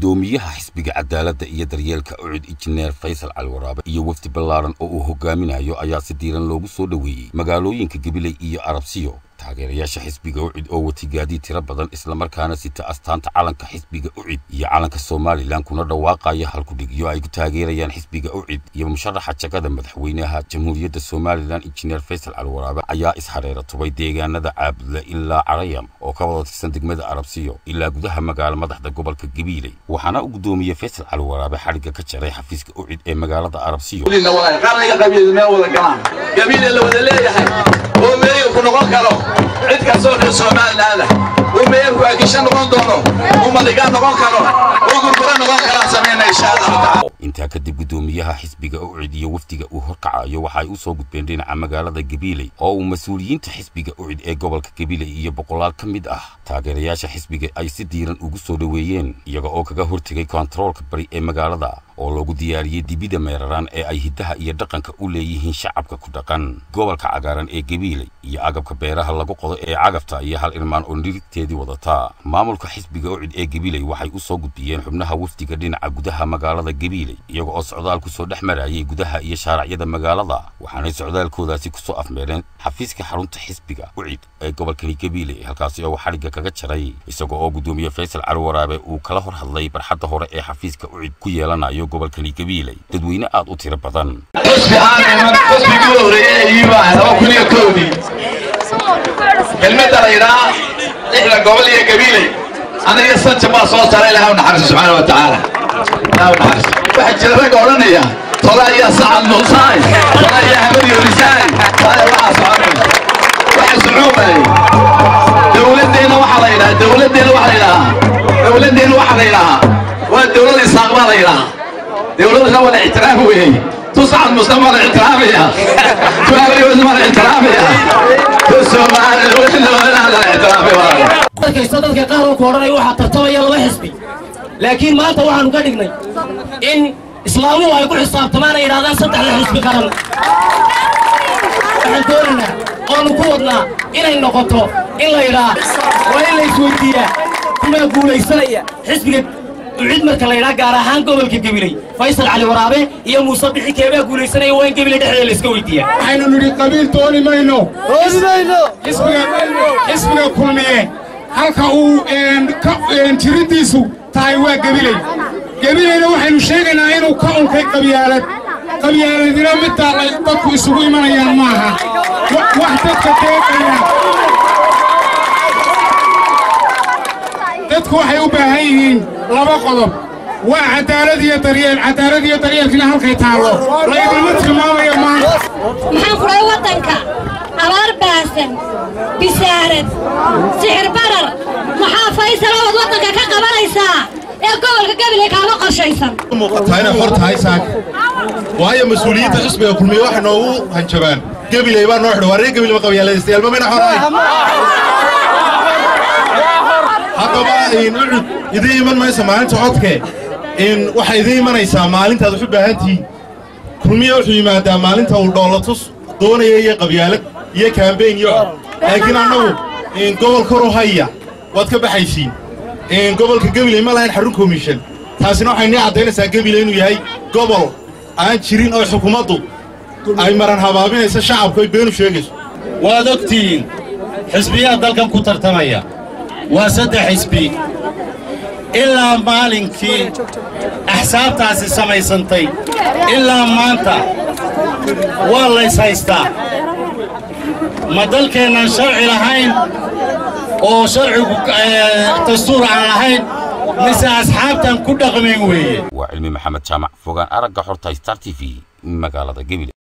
guddoomiyaha xisbiga cadaaladda iyo daryeelka ucud injineer faysal cali waraabe iyo wafdi ballaaran oo uu hogaaminayo ayaa si diiran loogu soo dhoweeyey magaalooyinka gabiley iyo arabsiyo taageerayaasha xisbiga ucid oo wati gaadiid tiro badan islamarkaana sita astaanta calanka xisbiga ucid iyo calanka somalilan kuna dhawaaqaya halkudhigyo ay ku taageerayaan xisbiga ucid iyo musharaxa jagada madaxweynaha jamhuuriyadda somalilan injineer faysal cali waraabe ayaa ishareera tubay deegaanada caabudle ilaa carayam oo ka wada tirsan degmada arabsiyo ilaa gudaha magaalo madaxda gobolka gabiiley waxaana u guddoomiyey faysal cali waraabe xadhigga ka jaray xafiiska ucid ee magaalada arabsiyo ku noqon karo cid kastoo reer somalilaanda uu meeyarku agisha noqon doono uu madiga noqon karo uu gurgura noqon karaan samayna insha allahu taala intaa kadib guddoomiyaha xisbiga ucid iyo wafdiga uu horkacayo waxa ay u soo gudbeen dhinaca magaalada gabiiley oo uu mas-uuliyiinta xisbiga ucid ee gobolka gabiiley iyo boqolaal ka mid ah taageerayaasha xisbiga ay si diiran ugu soo dhoweeyeen iyaga oo kaga hortegay kontaroolka bari ee magaalada oo loogu diyaariyey dibida meeraraan ee ay hiddaha iyo dhaqanka u leeyihiin shacabka ku dhaqan gobolka cagaaran ee gabiiley iyo agabka beeraha lagu qodo ee cagafta iyo hal irmaan oo nirigteedii wadataa maamulka xisbiga ucid ee gabiiley waxay u soo gudbiyeen xubnaha wafdiga dhinaca gudaha magaalada gabiiley iyaga oo socdaal ku soo dhex marayay gudaha iyo shaaracyada magaalada waxaanay socdaalkoodaasi ku soo afmeereen xafiiska xarunta xisbiga ucid ee gobolkani gabiiley halkaasi oo xadhigga kaga jaray isaga oo guddoomiye faysal cali waraabe uu kala hor hadlay barxadda hore ee xafiiska ucid ku yeelanayo gobolkani gabiiley dadweyne aad u tiro badan xusbi aan xusbigii u horeeyey ayuuba laba kun iyo kowdii kelmadda la yidhaha lixda gobol iyo gabiiley aniga sanja baa soo saaray ilaha u naxariiso subxaana wa tacaala ilaha u naxariiso waxaa jira ragga odhanaya tola iyo sacad muusaay tola iyo hamad yorisaay taaya waxaa soconay waxa sucuubay dowladdeena waxaa la yidhaha dowladdeena waxaa la yidhahaa dowladdeena waxaa la yidhahaa waa dowlad isaaq baa la yidhahaa dowladana waa la ixtiraam weeyey tuscad muslim waa la ixtiraamaya tuaariwasna waa la ixtiraamaya markaysta dadka qaar oo ku odhanaya waxaa tartamaya laba xisbi laakiin maanta waxaanu ka dhignay in islaamuhu ay ku xisaabtamaan ay yidhahdaan saddexda xisbi qaran waxaan doonaynaa oonu ku wadnaa inay noqoto in la yidhaa waa in la isweydiiyaa kumaa guulaysanaya xisbiga ucid marka la yidhaa gaar ahaan gobolka gabiley faysal cali waraabe iyo muuse bixi keebaa guulaysanaya waa in gabiley dhexdeeda la iska weydiiyaa waxaynu nidhi qabiil dooni mayno xisbiga kulmiye halka uu jiriddiisu tahay waa gebiley gebileyna waxaynu sheegaynaa inuu ka unkay qabyaalad qabyaaladina middaa ay dadku isugu imanayaan maaha wax dadka deeqaya dadku waxay u baahan yihiin laba qodob waa cadaalad iyo daryeel cadaalad iyo daryeelkina halkay taallo laydinma tilmaamayo maanta maxaan kudhay waddanka abaar baasan bisaarad sixir barar maxaa faysal ood waddanka ka qabanaysaa ee gobolka gabiley kaama qorshaysan muuqataa inay xor tahay saaka waayo mas-uuliyiinta xisbiga kulmiye waxay noogu hanjabaan gabiley baa noo xidha waa reer gabiley ma qabyaaladaystayaal ma mayna xorahay haddaba ucud idiin iman maysa maalinta codke in waxay idiin imanaysaa maalintaad wax u baahan tihiin kulmiye wuxuu yimaadaa maalinta uu dhoolatus doonaya iyo qabyaalad iyo kaambeyn iyo cod laakiin annagu gobol koru haya waad ka baxaysiin gobolka gabiley ma lahayn xarun komishan taasina waxay nii caddaynaysaa gabiley inuu yahay gobol aan jirin oo xukuumaddu ay maran habaabinayso shacabku ay beenu sheegayso waad ogtihiin xisbiyaha dalkan ku tartamaya waa saddex xisbi ilaa maalinkii axsaabtaasi samaysantay ilaa maanta waa lays haystaa ma dalkeennaan sharci lahayn oo sharcigu dastuur aan lahayn mise asxaabtan ku dhaqmayn weeye waa cilmi maxamed jaamac fogaan aragga xorta star t v magaalada gabiley